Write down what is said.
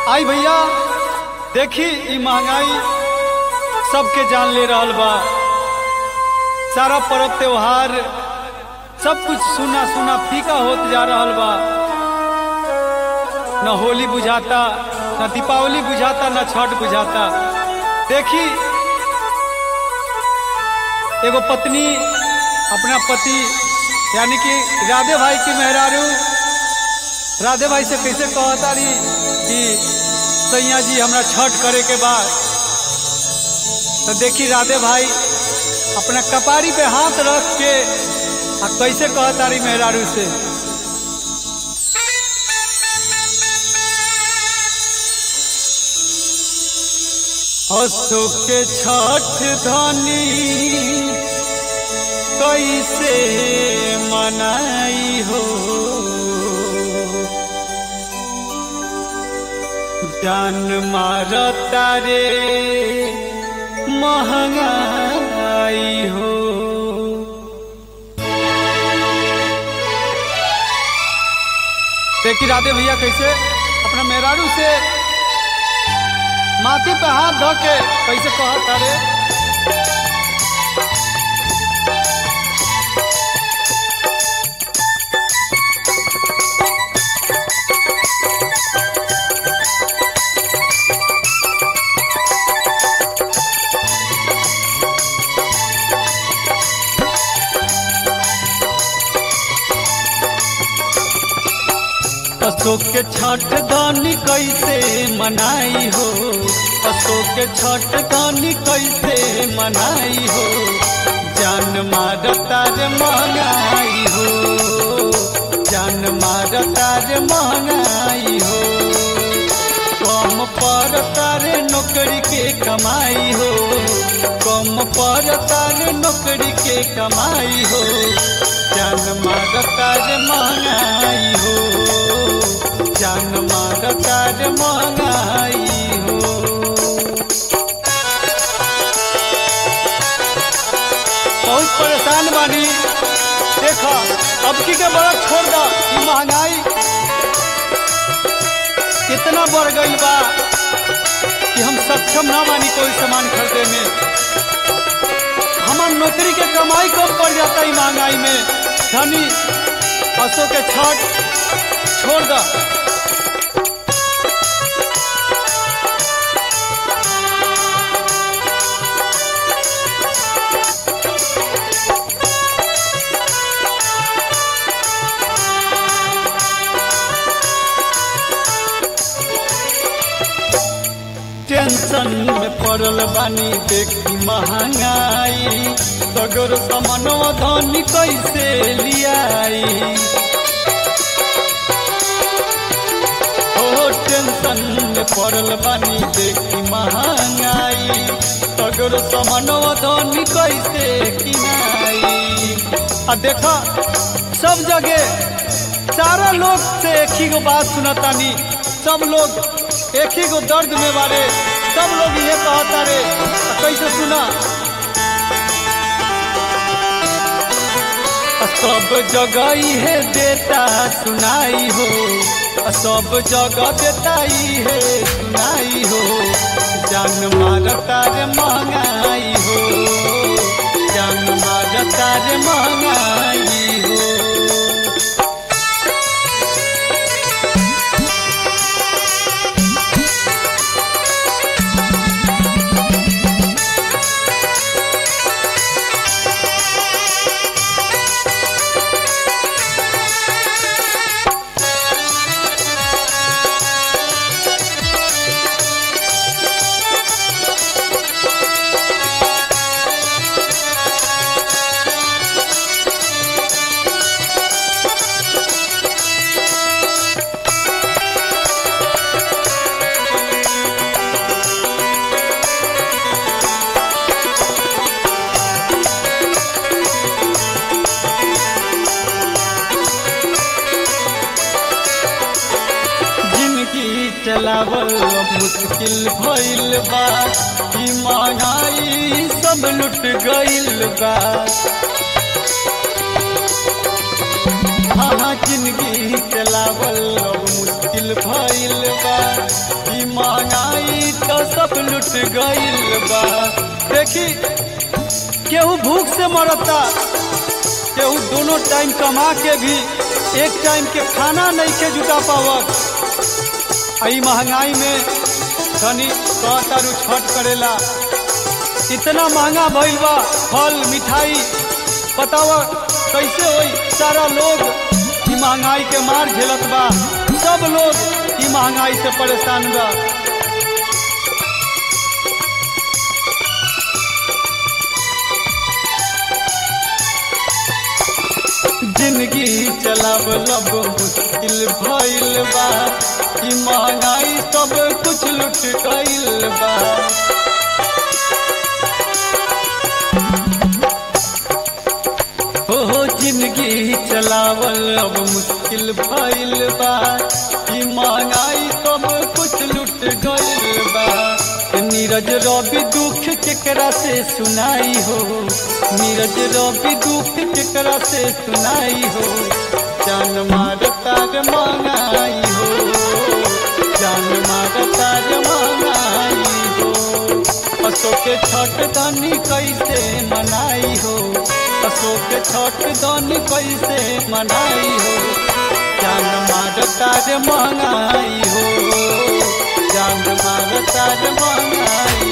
आई भैया देखी ई महंगाई सबके जान ले रहल बा सारा पर्व त्योहार सब कुछ सुना सुना फीका होत जा रहल बा न होली बुझाता न दीपावली बुझाता न छठ बुझाता देखी एगो पत्नी अपना पति यानी कि राधे भाई की मेहरारू राधे भाई से कैसे कहतारी कि सैया जी हमरा छठ करे के बाद तो देखी राधे भाई अपना कपारी पे हाथ रख के आ कैसे कहतारी मेहरारू से अशोक के छठ धनी कैसे मनाई हो जान मारता रे महंगाई हो देखी राधे भैया कैसे अपना मेहरारू से माथे पे हाथ धो के कैसे कहता रे अशोक के छठ गानी कैसे मनाई हो अशोक के छठ गानी कैसे मनाई हो जान मारता रे महंगाई हो जान मारता रे महंगाई हो कम पड़ता रे नौकरी के कमाई हो कम पड़ता रे नौकरी के कमाई हो जान मारता रे महंगाई हो जान मारता रे महंगाई हो बहुत परेशान बानी देखो अब की के बड़ा छोड़ दो ई महंगाई कितना बढ़ गई बा कि हम सक्षम ना मानी कोई सामान खरीदे में हमार नौकरी के कमाई कम पड़ जाता है महंगाई में धनी पशु के छठ छोड़ दो टेंशन में पड़ल बानी देखी महंगाई सगर समनो धनी कैसे लियाई ओ टेंशन में पड़ल बानी देखी महंगाई सगर समनो धनी कैसे किनाई आ देखा सब जगह सारा लोग से एक ही गो बात सुनतानी सब लोग एक ही गो दर्द में बारे सब लोग ये कहता रे कैसे सुना सब जगह है देता सुनाई हो सब जगह देता ही है सुनाई हो जान मारता रे महंगाई हो जान मारता रे महंगाई हो जिंदगी चलावल मुश्किल भइल बा ई महंगाई सब लुट गइल बा हाँ जिंदगी चलावल अब मुश्किल भइल बा ई लुट गइल बा देखी केहू भूख से मरता केहू दोनों टाइम कमा के भी एक टाइम के खाना नहीं के जुटा पावत आई महंगाई में तनी कहतारू छठ करेला इतना महंगा भइल बा फल मिठाई बताव कैसे होई सारा लोग ई महंगाई के मार झेलत बा सब लोग ई महंगाई से परेशान बा जिंदगी चलाव लब मुश्किल भइल बा ई महंगाई सब कुछ लुट गइल बा हो जिंदगी चलावल अब मुश्किल भइल बा ई महंगाई सब कुछ लुट गइल बा नीरज रवि दुख केकरा से सुनाई हो नीरज रवि दुख केकरा से सुनाई हो जान मार तार मंगाई हो जान मार तार मंगाई हो अशोक के छठ धनी कैसे मनाई हो अशोक के छठ धनी कैसे मनाई हो जान मार तार मंगाई हो जान मार तार मंगाई